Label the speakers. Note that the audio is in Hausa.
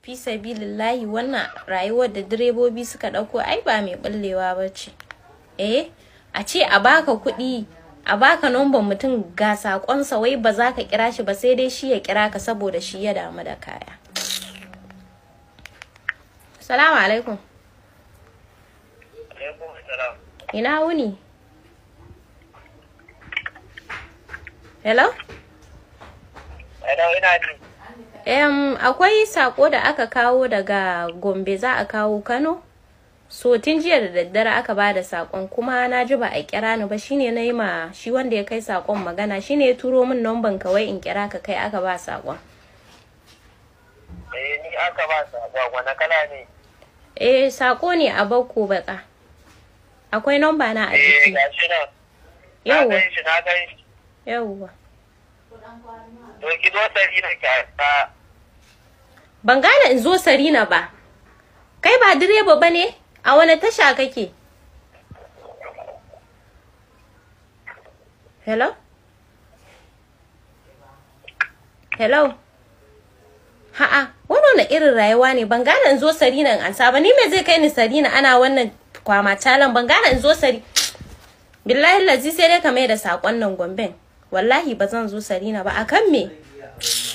Speaker 1: fi sabilillahi wannan rayuwar da direbobi suka ɗauko ai ba mai ɓullewa ba ce eh a ce a baka kuɗi a baka nomban mutum ga sakonsa wai ba za ka kira shi ba sai dai shi ya kira ka saboda shi ya damu da kaya salamu alaikum ina wuni hello
Speaker 2: hello ina ji
Speaker 1: um, akwai sako da aka kawo daga gombe za a kawo kano so tun jiya da daddare aka ba da sakon kuma na ji ba a kira ni ba shine na yi ma shi wanda ya kai sakon magana shine ya turo min nomban kawai in kira ka kai aka ba sakon
Speaker 2: eh ni aka ba sakon wani kala ne
Speaker 1: eh sako ne a bakko baka akwai nomba na a
Speaker 2: eh
Speaker 1: jiki
Speaker 2: gashi nan na
Speaker 1: yawwa
Speaker 2: gan shi na gan shi
Speaker 1: yawwa
Speaker 2: to ki zo sari na ki ta
Speaker 1: ban gane in zo sarina ba kai ba direba ba ne a wani tasha kake hello hello ha'a wani wani irin rayuwa ne ban gane in zo sarina in ansa ba ni me zai kai ni sarina ana wannan kwama talan ban gane in zo sari billahi lazi sai dai ka mai da sakon nan gomben wallahi ba zan zo sarina ba akan me